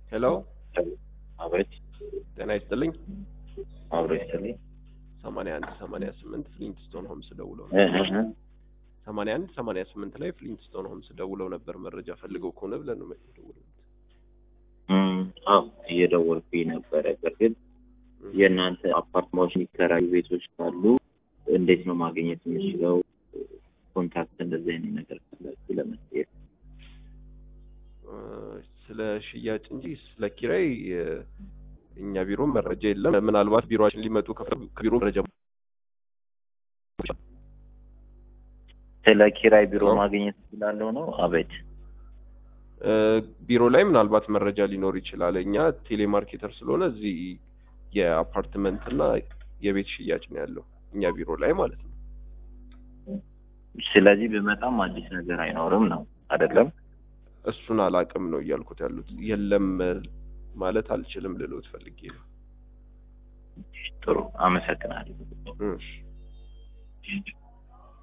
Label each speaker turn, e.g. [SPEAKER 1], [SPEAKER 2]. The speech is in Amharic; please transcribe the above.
[SPEAKER 1] ሄሎ
[SPEAKER 2] አቤት
[SPEAKER 1] ጤና ይስጥልኝ።
[SPEAKER 2] አብሮ ይስጥልኝ።
[SPEAKER 1] ሰማንያ አንድ ሰማንያ ስምንት ፍሊንትስቶን ሆምስ ደውለው
[SPEAKER 2] እ እ እ
[SPEAKER 1] ሰማንያ አንድ ሰማንያ ስምንት ላይ ፍሊንትስቶን ሆምስ ደውለው ነበር መረጃ ፈልገው ከሆነ ብለን ነው የደውለው።
[SPEAKER 2] እም፣ አዎ እየደወልኩኝ ነበረ። በእርግጥ የእናንተ አፓርትማዎች የሚከራዩ ቤቶች ካሉ እንዴት ነው ማግኘት የምችለው? ኮንታክት እንደዚህ አይነት ነገር ካላችሁ ለመጠየቅ
[SPEAKER 1] እ፣ ስለ ሽያጭ እንጂ ስለ ኪራይ እ፣ እኛ ቢሮ መረጃ የለም። ምናልባት ቢሮችን ሊመጡ ከፈለጉ ከቢሮ መረጃ
[SPEAKER 2] ስለ ኪራይ ቢሮ
[SPEAKER 1] አዎ።
[SPEAKER 2] ማግኘት እችላለሁ ነው? አቤት
[SPEAKER 1] እ፣ ቢሮ ላይ ምናልባት መረጃ ሊኖር ይችላል። እኛ ቴሌማርኬተር ስለሆነ እዚህ የአፓርትመንት እና የቤት ሽያጭ ነው ያለው እኛ ቢሮ ላይ ማለት ነው።
[SPEAKER 2] ስለዚህ ብመጣም አዲስ ነገር አይኖርም ነው አይደለም?
[SPEAKER 1] እሱን አላቅም ነው እያልኩት ያሉት። የለም እ፣ ማለት አልችልም ልሎት ፈልጌ ነው።
[SPEAKER 2] ጥሩ አመሰግናለሁ።
[SPEAKER 1] እሺ